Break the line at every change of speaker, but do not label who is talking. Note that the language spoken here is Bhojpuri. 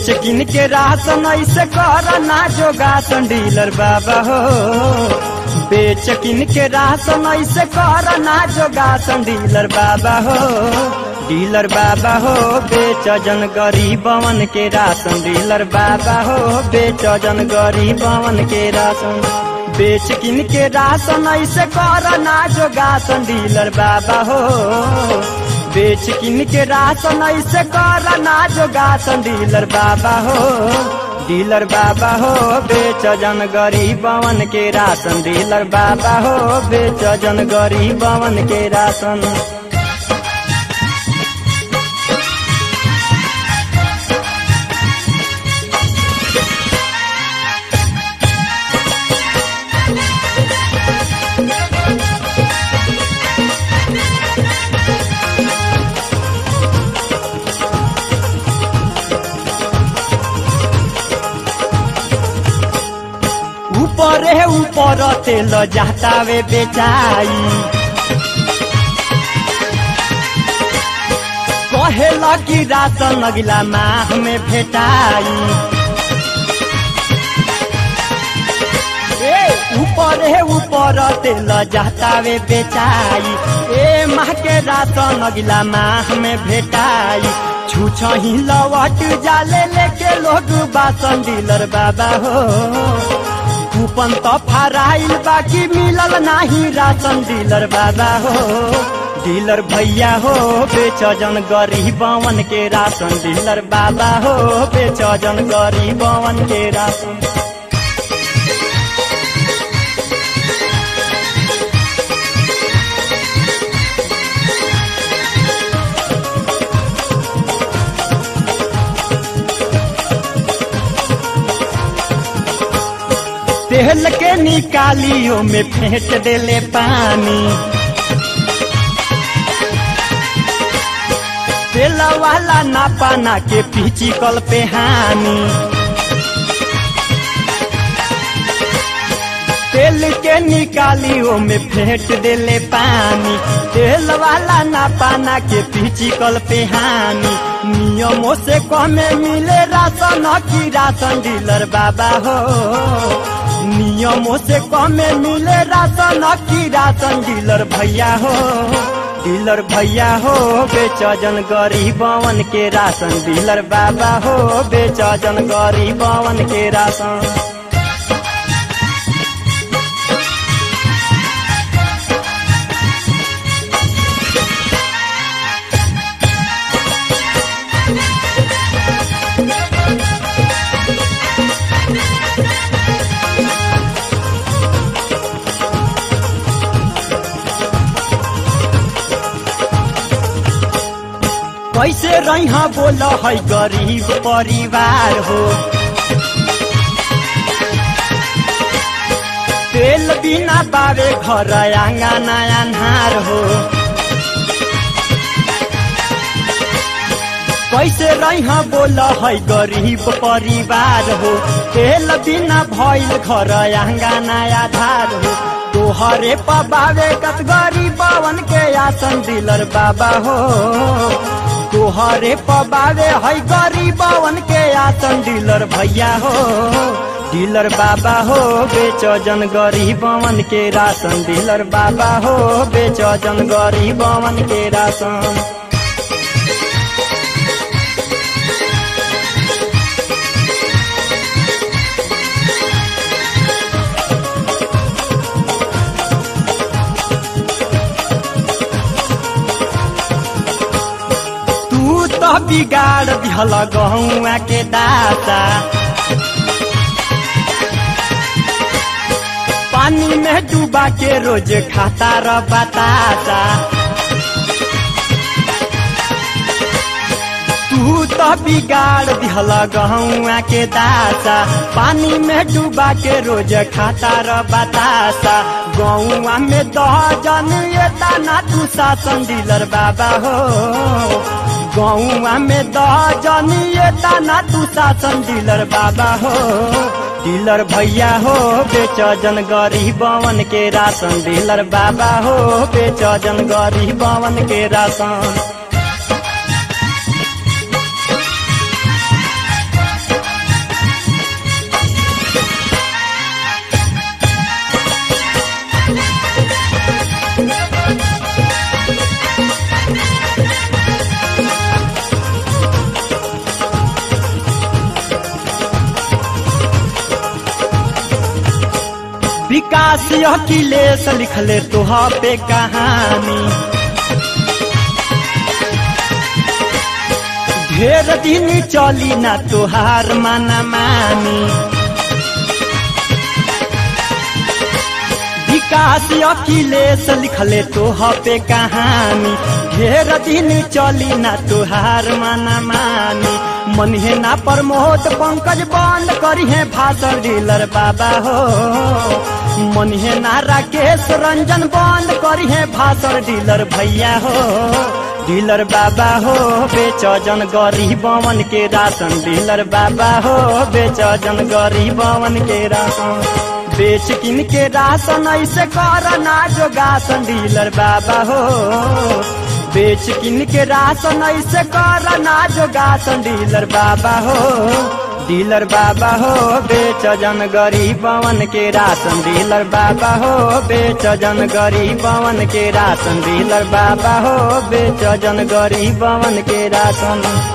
बेच किन के राशन ऐसे कर ना जोगासन डीलर बाबा हो बेच किन के राशन ऐसे कर ना जोगासन डीलर बाबा हो डीलर बाबा हो बेच जन गरीबवन के राशन डीलर बाबा हो बेच जन गरीबवन के राशन बेच किन के राशन ऐसे कर ना जोगासन डीलर बाबा हो बेच किन के राशन ऐसे कर ना जोगासन डीलर बाबा हो डीलर बाबा हो बेच जन गरीबवन के राशन डीलर बाबा हो बेच जन गरीबवन के राशन ऊपर है ऊपर तेल जातावे बेचाई कहेला कि राशन अगला माह में भेटाई ए ऊपर है ऊपर तेल जातावे बेचाई ए माह के राशन अगला माह में भेटाई छूछ ही लवट जाले लेके लोग बासन डीलर बाबा हो कूपन तो फराइल बाकी मिलल नाही राशन डीलर बाबा हो डीलर भैया हो बेच जन गरीबवन के राशन डीलर बाबा हो बेच जन गरीबवन के राशन तेल के निकालियो में फेंट देले पानी तेल वाला ना पाना के पीछी कल पे हानि तेल के निकालियो में फेंट देले पानी तेल वाला ना पाना के पीछी कल पे हानि नियमों से कमे मिले राशन की राशन डीलर बाबा हो नियमों से कमे मिले राशन की राशन डीलर भैया हो डीलर भैया हो बेच जन गरीबवन के राशन डीलर बाबा हो बेच जन गरीबवन के राशन कैसे रहा बोल है गरीब परिवार हो तेल बिना बाबे घर आंगना अन्हार हो कैसे रहा बोल है गरीब परिवार हो तेल बिना भइल घर आंगना आधार हो तोहरे पबावे कत गरीबवन के आसन डीलर बाबा हो तोहरे पबावे है गरीबवन के आसन डीलर भैया हो डीलर बाबा हो बेच जन गरीबवन के राशन डीलर बाबा हो बेच जन गरीबवन के राशन तू तो बिगाड़ दिहल गहुआ के दाता पानी में डूबा के रोज खाता र बताता तू तो बिगाड़ दिहल गहुआ के दाता पानी में डूबा के रोज खाता र बताता गौआ में दह जन ये दाना तू शासन डीलर बाबा हो गौआ में दह जन ये दाना तू शासन डीलर बाबा हो डीलर भैया हो बेच जन गरीबवन के राशन डीलर बाबा हो बेच जन गरीबवन के राशन अखिलेश लिखले तुहा पे कहानी ढेर दिन चली ना तुहार माना मानी विकास अखिलेश लिखले तोह पे कहानी ढेर दिन चली ना तुहार माना मानी मन है ना प्रमोद पंकज बंद करी है भाषण डीलर बाबा हो मन है ना राकेश रंजन बंद करी है भाषण डीलर भैया हो डीलर बाबा हो बेच जन गरीबवन के राशन डीलर बाबा हो बेच जन गरीबवन के राशन बेच किन के राशन ऐसे कर ना जोगासन डीलर बाबा हो बेच किन के राशन ऐसे कर ना जोगासन डीलर बाबा हो डीलर बाबा हो बेच जन गरीबवन के राशन डीलर बाबा हो बेच जन गरीबवन के राशन डीलर बाबा हो बेच जन गरीबवन के राशन